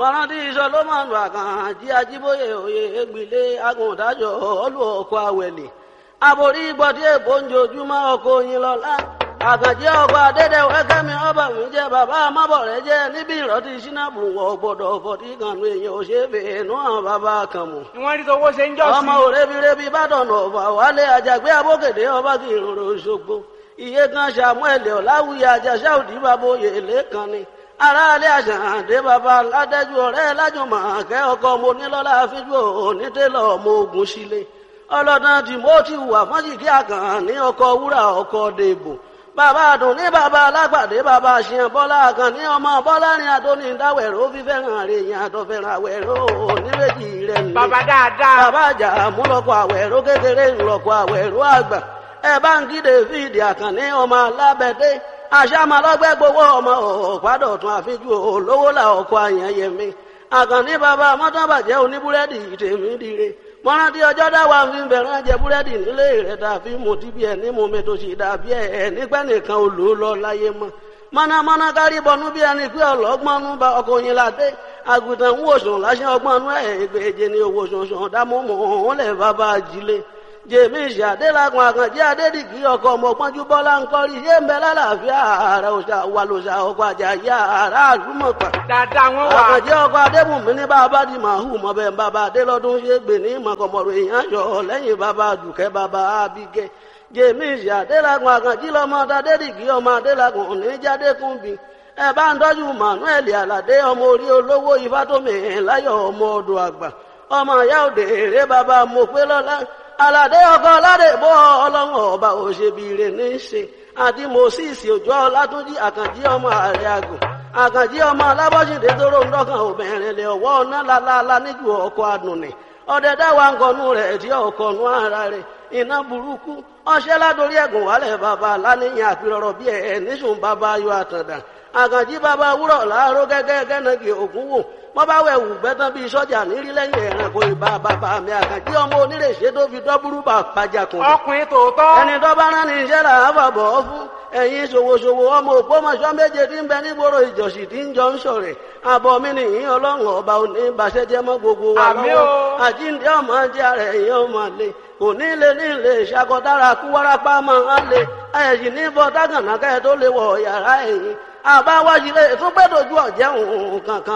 mọ̀rántí sọlọ́mọ̀nù àkànjí ajíbóyè òye ègbìlé agùntàjọ ọlù ọkọ̀ àwẹ̀lẹ̀ àbòrí gbọ́dí èbó ń jojúmọ́ ọkọ̀ oyin lọ́la àkànjí ọkọ̀ adédèwẹ́ kẹ́mi ọba mi jẹ́ bàbá amábọ̀rẹ́ jẹ́ níbi ìrọ́tí sínábù wọ̀ gbọ́dọ̀ fọ̀tí kànú èèyàn òṣèbè nú àwọn bàbá kan mọ̀ ni wọ́n rí tówó ṣe ń jọ́ sí. ọmọ òrebirebi bàdàn ọ̀fà wálé àjàgbé abókèdè ọba kì í rorò ṣogbo iye kan samuel ọ̀làwùyí àjàṣà òdì bàbá oyè lẹ́kan ni aráalé àṣàǹdé bàbá ládẹ́jú ọ̀rẹ́ lájùmọ̀ kẹ́ ọkọ mo nílọ́lá fíjú onítẹ̀lọ́ ọmọ ogun sílé ọlọ́dún timothy wà fọ́njìkí àkàn ní ọkọ̀ wúrà ọkọ̀ dèbò bàbá àdùn ní bàbá alágbàdé bàbá àṣìyàn bọ́lá àkàn ní ọmọ bọ́lá ní adóní dáwẹ̀rọ fífẹ́ràn rẹ̀ yẹn àtọ̀fẹ́ràn àwẹ̀rọ oníbejì rẹ̀ nílé bàbá dáadáa. bàbá àjà múlọ́kọ̀ àwẹ̀rọ kékeré ńlọ́kọ̀ àwẹ̀rọ àgbà ẹ bá ń kí david àkànní ọmọ alábẹ́dẹ́ àṣàmàlọ́gbẹ́ gbowó ọmọ ọ̀pádọ̀tún àfijú olówó là ọkọ̀ àyànyẹmí àkànní bàbá mọ́tàbàjẹ́ oníbúrẹ́dì tèmi dire mọ́rántí ọjọ́ dáwà ń fi bẹ̀rẹ̀ jẹ búrẹ́dì nílé rẹ̀ tàbí mo ti bí ẹ̀ ní mo mẹ́tò sí dàbí ẹ̀ nípẹ́ nìkan olú lọ láyé mọ́ mọ́nàmọ́ná kárí bọnú bí ẹni pé ọlọ́gbọ́nú bá ọkọ̀ yín ládé àgùntàn ń wòsàn láṣẹ ọgbọ́nú ẹ̀ ìgbèje ní owó sọ̀sọ̀ dámọ́mọ́ òun lẹ̀ bàbá ajílé jèmi ìṣàdélagun àkànjí adédìgí ọkọ ọmọpọnjú bọlá ń kọrí ṣé ń bẹ lálàáfíà ààrẹ òṣà wà lòṣà ọkọ àjàyí ààrẹ àdúmọpà dáadáa wọn wà. àkànjí ọkọ adébùnmí ní bàbá di màhù mọbẹ bàbá adélọdún ṣe gbè ní mọkànmọrò èèyàn yọ lẹ́yìn bàbá dùkẹ́ bàbá abigẹ jèmi ìṣàdélagun àkànjí lọmọ adédìgí ọmọ adélagun oníjàdékùnbí ẹ bá ń tọ́jú manuel aládé ọmọ orí olówó ifátómi láyọ̀ ọmọ ọdọ àgbà ọmọ ìyá òde èrè bàbá mọ̀pẹ́lọ́lá aládé ọkọ aládé bọ ọlọ́run ọba òṣèbìrè ní í ṣe àti moses òjò ọlátúnjì àkànjí ọmọ ààrẹ àgùn àkànjí ọmọ alábọ́sídé tóró ń dọ́kàn obìnrin lè ọwọ́ ọ̀nà lálálá níjú ọkọ̀ àdùnnì ọdẹ dáwà ń kọnu rẹ̀ tí ọkọ̀ nú ara rẹ̀ iná burúkú ọṣẹ́ ládórí ẹ̀gùn wálẹ̀ bàbá aláníyàn àpérọ̀rọ̀ bí ẹ̀ níṣùn bàbá ayọ̀ àtàndà àkànjí bàbá wúrọ̀ láàárọ̀ gẹ́gẹ́ gẹ́nàgì ògún wò wọ́n bá wẹ̀ wù gbẹ́tán bíi sọ́jà nírí lẹ́yìn ẹ̀rànkò ìbá bàbá mi àkànjí ọmọ onírèṣẹ́ tó fi dọ́búrú bà pàjàkùn. ọkùnrin tòótọ́. ẹni tó bá rán ní iṣẹ́ là á fàbọ̀ ọ́ fún ẹ̀yin ṣòwòṣòwò ọmọ òpómọṣọ́ méje tí ń bẹ nígboro ìjọsìn tí ń jọ ń sọ̀rẹ̀ àbọ̀ mi nìyí ọlọ́run ọba òní ìbàṣẹ́jẹ́ mọ́ gbogbo wa Àmín lọ́wọ́ o. àjíǹde ọmọ jẹ́ ara ẹ̀yìn ọmọ lè kò ní lè ní lè ṣàkọdára kú wárápá máa ń lè ẹ̀yìn ní bọ́ dágànà kẹ́ tó lè wọ̀ yàrá ẹ̀yìn àbáwájú lè tún gbẹ́dọ̀jú ọ̀jẹ̀ òun kankan.